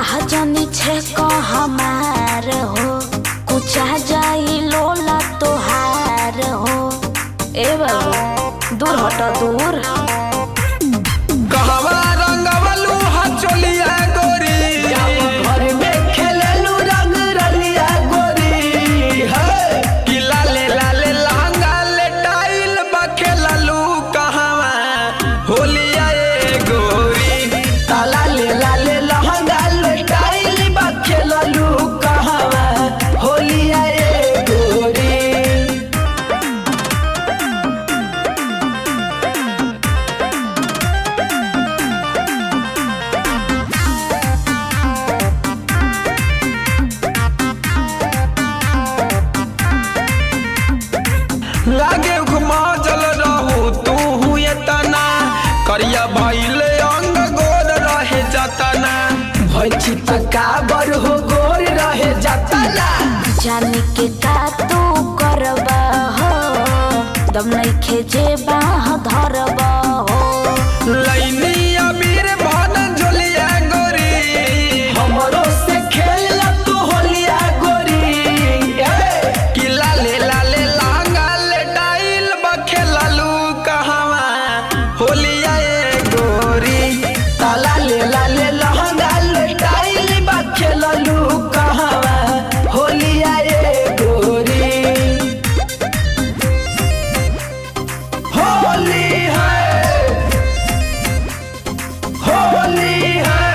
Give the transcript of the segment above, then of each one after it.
रहा जानी छे को हमार हो कुछ आ जाई लोला तोहार हो ए बाबू दूर हटो दूर कहवा रंगवलू हचोलिया गोरी घर में खेललू रंग रलिया गोरी है कि लाले लाले लहंगा ले टाइल बखेललू कहवा होलिया ए गोरी ताला ले लाले लहंगा लटाइल बा खेललू कहवा होलिया ए गोरी लागे घुमा जल रहू तू हुए तना करिया भइले अंग गोर रहे जतना भैची तकाबर हो गोर रहे जतला जानी के का तू करबा हो दम नहीं खेजे बाह धरबा हो लैनी अबीर भन झोलिया गोरी हमरो से खेल तू होलिया गोरी ए कि लाले लाले लहंगा ले टाइल बखेललू कहवा होलिया ए गोरी ताला ले लाले लहंगा लटाइल बा खेललू कहवा होलिया ए गोरी होली है होली है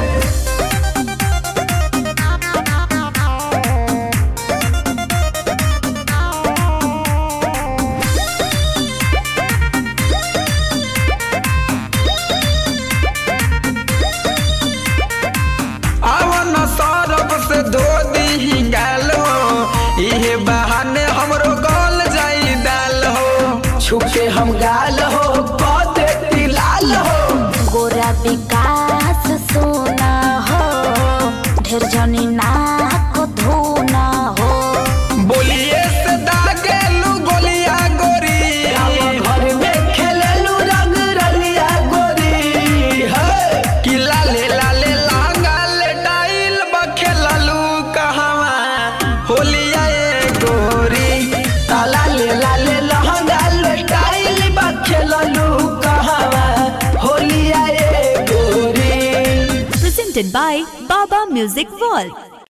आवन सरफ से धो दी गालो इहे बहाने हमरो गल जाई डाल हो छुपे हम गाल हो कदे लाल हो गोरा विकास सोना हो ढेर जनी नाक धोना हो बोलिए से दागेलू गोलिया गोरी घर में खेललू रंग रलिया गोरी है कि लाले लाले लहंगा ले टाइल बखेललू कहवा होलिया ए गोरी ताला ले लाले लहंगा लटाइल बा खेललू कहवा होलिया ए गोरी presented by Baba Music World.